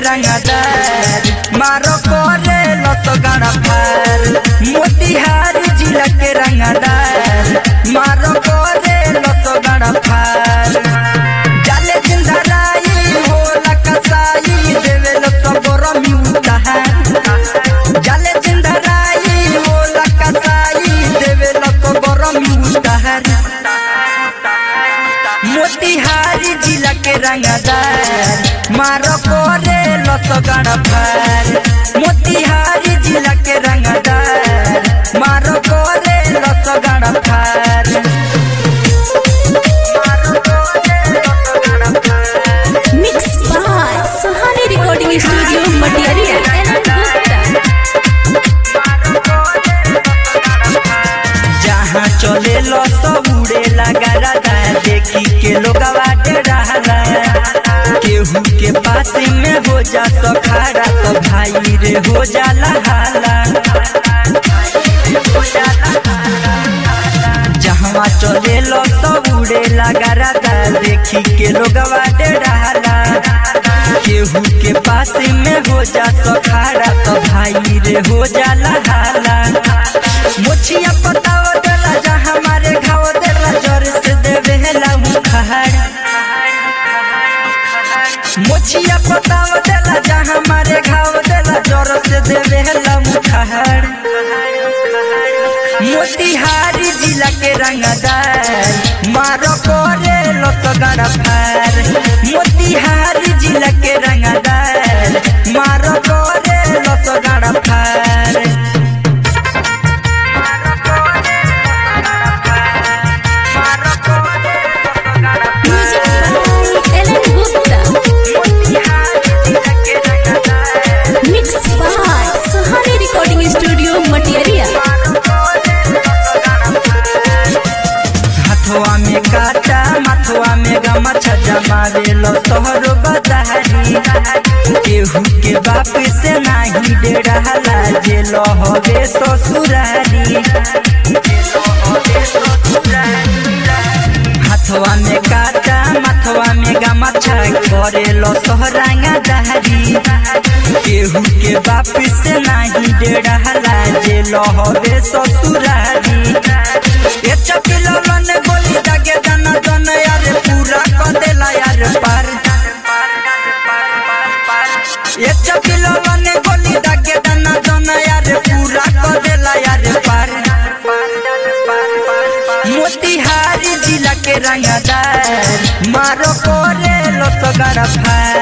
रंगदार मारो कोरे लत गाड़ा फार मोतिहारी जिला के रंगदार मारो कोरे लत गाड़ा फार जाले जिंदा राई होला कसाई देवे लत गरमी उतार जाले जिंदा राई होला कसाई देवे लत गरमी उतार मोतिहारी जिला के रंगदार मारो कोरे लत गाड़ा फार मोतिहारी जिला के रंगदार मारो कोरे लत गाड़ा फार मारो कोरे लत गाड़ा फार mix by Suhani recording studio Matiyariya NN Gupta जहाँ चले लो सब उड़े लगा रहा देखी के लोग रहला केहू के पास में हो जा तो खड़ा तो भाई रे हो जाला हाला जहाँ चले लो सब उड़े लगा रहा देखी के लोग रहला केहू के पास में हो जा तो खड़ा तो भाई रे हो जाला हाला मुछिया पताओ देला जा हमारे घाव देला जोर से देवे हेला मुखार मुछिया पताओ देला जा हमारे घाव देला जोर से देवे हेला मुखार मोतिहारी जिला के रंगदार मारो कोरे लत गड़ा फार मोतिहारी जिला के रंगदार मारो कोरे लत गड़ा फार music by NN Gupta mix by Suhani recording studio Matiyariya हथवा में काटा मथवा में गमछा जमावे लो तोहरो बदारी केहू के बाप से नाही डेराला जे लो हवे ससुरारी हथवा में काटा मथवा में गमछा करे लो सोहरांगा दहरी केहू के बाप से नाही डेराला जे लो हवे ससुरारी ए चपिलो लन गोली दागे दन दन यार पूरा क देला यार पार ए चपिलो लन गोली दागे दन दन यार पूरा क देला यार पार मोतिहारी जिला के रंगदार मारो कोरे लत गड़ा फार